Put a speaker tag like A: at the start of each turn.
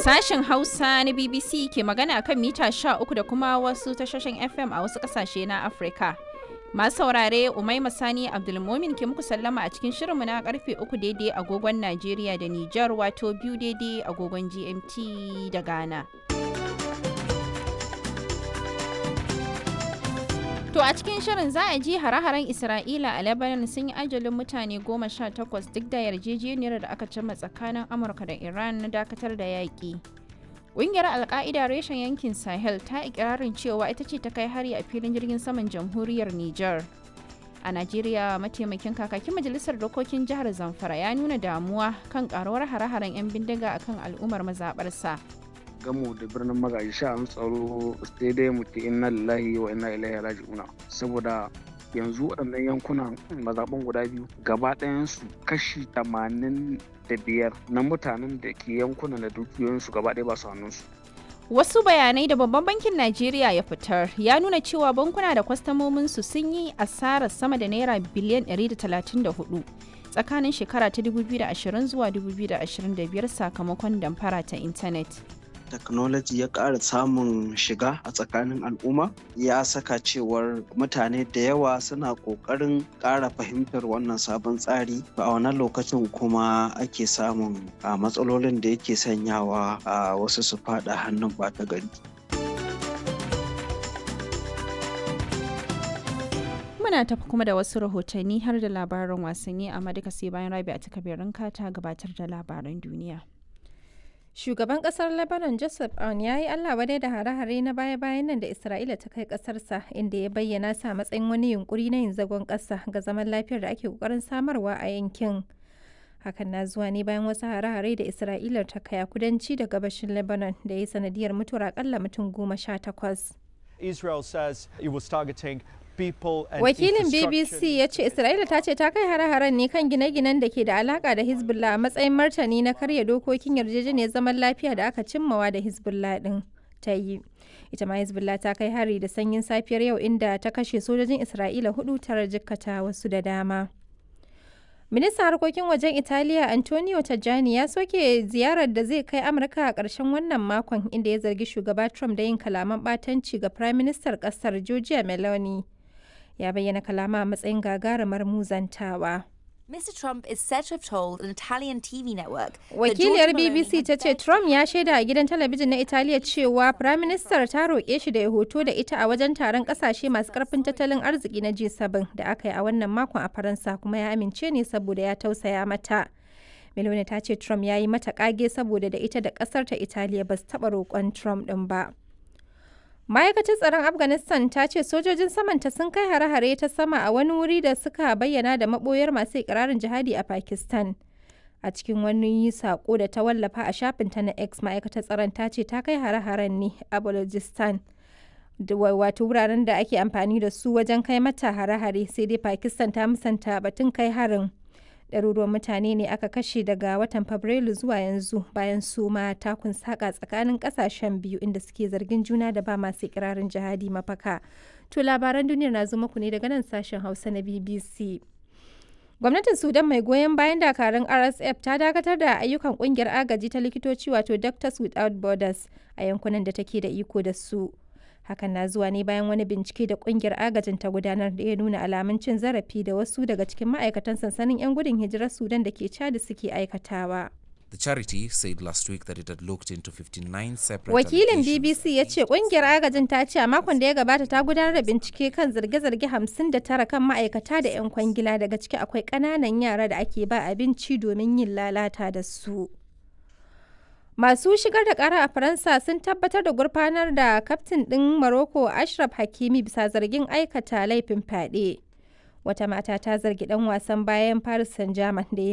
A: Sashen Hausa na BBC ke magana kan mita 13 da kuma wasu tashoshin FM a wasu ƙasashe na Afirka. Masu saurare Umaima Sani Abdulmomin ke muku sallama a cikin shirinmu na karfe 3 daidai agogon Najeriya da Nijar wato biyu daidai agogon GMT da Ghana. To a cikin shirin za a ji hare-haren Isra'ila a Lebanon sun yi ajalin mutane goma sha takwas duk da yarjejeniyar da aka cimma tsakanin Amurka da Iran na dakatar da yaƙi. Ƙungiyar Alƙa'ida reshen yankin Sahel ta ikirarin cewa ita ce ta kai hari a filin jirgin saman jamhuriyar Nijar. A Najeriya mataimakin kakakin majalisar dokokin jihar Zamfara ya nuna damuwa kan karuwar hare-haren 'yan bindiga akan al'ummar mazaɓarsa.
B: gamu da birnin magaji sha'an tsaro sai dai mu ce inna lillahi wa inna ilaihi raji'una saboda yanzu waɗannan yankunan mazaɓan guda biyu gaba ɗayansu kashi tamanin da biyar na mutanen da ke yankunan da dukiyoyinsu gaba ɗaya ba su hannunsu
A: Wasu bayanai da babban bankin Najeriya ya fitar ya nuna cewa bankuna da kwastamominsu sun yi asarar sama da naira biliyan 134 tsakanin shekara ta 2020 zuwa 2025 sakamakon damfara ta intanet.
C: technology ya ƙara samun shiga a tsakanin al'umma ya saka cewar mutane da yawa suna ƙoƙarin ƙara fahimtar wannan sabon tsari a wannan lokacin kuma ake samun a matsalolin da yake sanyawa a wasu su faɗa hannun ɓata gari
A: Muna tafi kuma da wasu rahotanni har da labaran wasanni amma duka sai bayan rabi a takabirin ta gabatar da labaran duniya.
D: Shugaban kasar Lebanon Joseph Aoun ya yi Allah wadai da hare-hare na baya-bayan nan da Isra'ila ta kai kasarsa inda ya bayyana sa matsayin wani yunkuri na yin zagon ƙasa ga zaman lafiyar da ake ƙoƙarin samarwa a yankin. Hakan na zuwa ne bayan wasu hare-hare da Isra'ilar ta kai a kudanci da gabashin Lebanon da ya yi sanadiyar mutuwar akalla mutum goma sha takwas.
E: Israel says it was targeting
D: Wakilin BBC ya ce Isra'ila ta ce ta kai hare-haren ne kan gine-ginen da ke da alaka da Hezbollah a matsayin martani na karya dokokin yarjejeniyar zaman lafiya da aka cimmawa da Hezbollah din ta yi. Ita ma Hezbollah ta kai hari da sanyin safiyar yau inda ta kashe sojojin Isra'ila hudu tara jikkata wasu da dama. Ministan harkokin wajen Italiya Antonio Tajani ya soke ziyarar da zai kai Amurka a ƙarshen wannan makon inda ya zargi shugaba Trump da yin kalaman ɓatanci ga Prime Minister ƙasar Giorgia Meloni. ya bayyana kalama a matsayin gagarumar muzantawa.
F: Mr. Trump is said to have told an Italian TV network.
D: Wakiliyar BBC ta ce Trump ya shaida a gidan talabijin na Italiya cewa Prime Minister ta roƙe shi da ya hoto da ita a wajen taron ƙasashe masu ƙarfin tattalin arziki na G7 da aka yi a wannan makon a Faransa kuma ya amince ne saboda ya tausaya mata. Meloni ta ce Trump ya yi mata ƙage saboda da ita da ƙasar ta Italiya ba su taɓa roƙon Trump ɗin ba. ma'aikatar tsaron afghanistan ta ce sojojin samanta sun kai hare-hare ta sama a wani wuri da suka bayyana da maboyar masu ikirarin jihadi a pakistan a cikin wani sako da ta wallafa a shafinta na x ma'aikatar tsaron ta ce ta kai hare-haren ne a balojistan wato wuraren da ake amfani da su wajen kai mata hare-hare sai dai pakistan ta musanta batun kai harin ɗaruruwan mutane ne aka kashe daga watan fabrairu zuwa yanzu bayan su ma takun saka tsakanin ƙasashen biyu inda suke zargin juna da ba masu ikirarin jihadi mafaka to labaran duniyar na zo muku ne daga nan sashen hausa na bbc gwamnatin sudan mai goyon bayan dakarun rsf ta dakatar da ayyukan kungiyar agaji ta likitoci wato doctors without borders a yankunan da take da iko da su hakan na zuwa ne bayan wani bincike da kungiyar agajin ta gudanar da ya nuna alamun cin zarafi da wasu daga cikin ma'aikatan sansanin 'yan gudun hijirar sudan da ke chad suke aikatawa
G: The charity said last week that it had looked into 59 separate
D: Wakilin BBC ya ce kungiyar agajin ta ce a makon da ya gabata ta gudanar da bincike kan zarge-zarge 59 kan ma'aikata da 'yan kwangila daga ciki akwai ƙananan yara da ake ba abinci domin yin lalata da su. Masu shigar da kara a Faransa sun tabbatar da gurfanar da kaftin ɗin Morocco Ashraf Hakimi bisa zargin aikata laifin fyaɗe. Wata mata ta zargi ɗan wasan bayan Paris Saint-Germain da ya